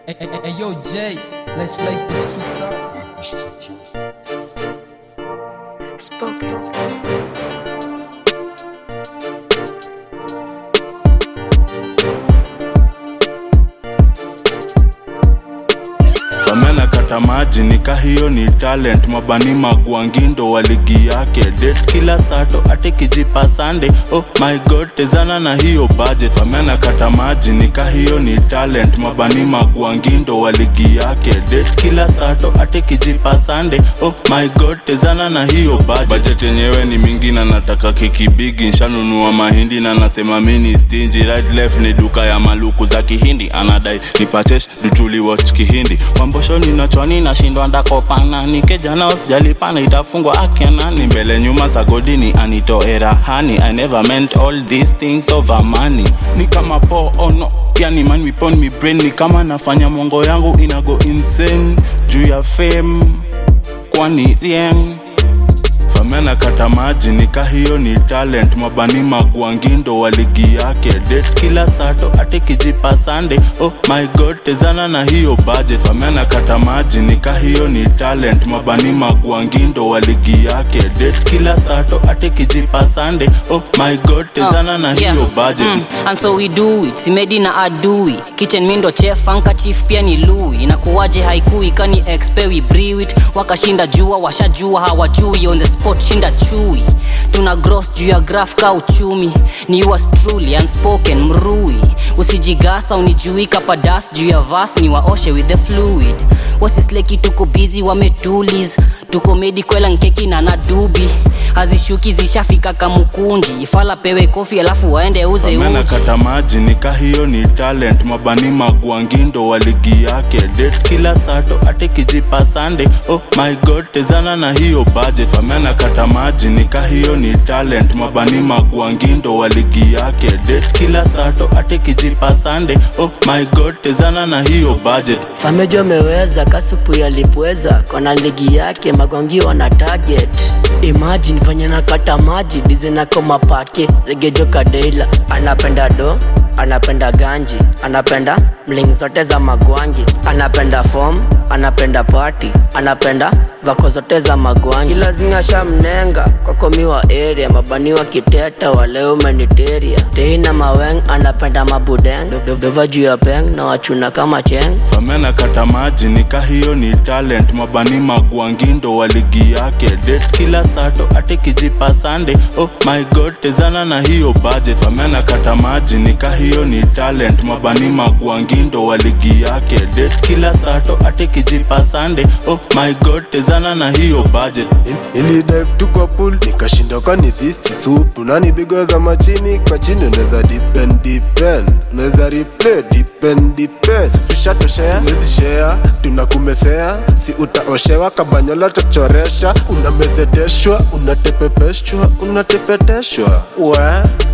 Hey, hey, hey, hey, yo, Jay, let's light the streets up. Spoken. famena kata maji nika hiyo ni talent mabani magwangindo wa ligi yake det kila sato ate kijipa sande oh my god tezana na hiyo budget famena kata maji nika hiyo ni talent mabani magwangindo wa ligi yake det kila sato ate kijipa sande oh my god tezana na hiyo budget budget yenyewe ni mingi na nataka kikibigi nshanunua mahindi na nasema mini stingy right left ni duka ya maluku za kihindi anadai nipachesh dutuli watch kihindi mamboshoni nachwani nashindwa ndakopana nikejana usijalipana itafungwa akenani mbele nyuma sagodini anitoe rahani i never meant all these things over money ni kama po ono yani man wipon mi brain ni kama nafanya mongo yangu inago insane juu ya fame kwani rieng famena kata maji nika hiyo ni talent mabani magwangindo wa ligi yake det kila sato ate kijipa sande oh my god tezana na hiyo budget famena kata maji nika hiyo ni talent mabani magwangindo wa ligi yake det kila sato ate kijipa sande oh my god tezana na yeah. hiyo budget Mm, and so we do it simedi na adui kitchen mindo chef anka chief pia ni lui inakuwaje haikui kani expe we brew it wakashinda jua washajua hawajui on the spot shinda chui tuna gross juu ya graph ka uchumi ni yours truly unspoken mrui usijigasa unijui kapadas juu ya vas ni waoshe with the fluid wasisleki tuko bizi wametulis tuko medikwela nkeki na nadubi hazishuki zishafika kamukunji ifala pewe kofi alafu waende uze famena uji kata maji nika hiyo ni talent mabani magwangindo wa ligi yake det kila sato ate kijipa sande oh my god tezana na hiyo budget famena kata maji nika hiyo ni talent mabani magwangindo wa ligi yake det kila sato ate kijipa sande oh my god tezana na hiyo budget famejo ameweza kasupu yalipweza kona ligi yake magwangi wana target imagine venye nakata maji dizenako mapake regejo kadeila anapenda do anapenda ganji anapenda mling zote za magwangi anapenda fom anapenda pati anapenda vako zote za magwangi lazinga shamnenga kwakomiwa area mabaniwa kiteta waleo meniteria teina maweng anapenda mabudeng dova juu ya peng na wachuna kama cheng famena kata maji nika hiyo ni talent mabani magwangindo wa ligi yake det kila sato ate kijipa sande oh my god tezana na hiyo budget famena kata maji nika hiyo ni talent mabani magwangindo wa ligi yake det kila sato ate kijipa sande oh my god tezana na hiyo budget ili dive tu kwa pool nikashinda kwani dhisi supu nani bigo za machini kwa chini unaweza depend depend unaweza replay depend depend tushatoshea wezi share tunakumesea si utaoshewa kabanyola tachoresha unamezeteshwa unatepepeshwa unatepeteshwa we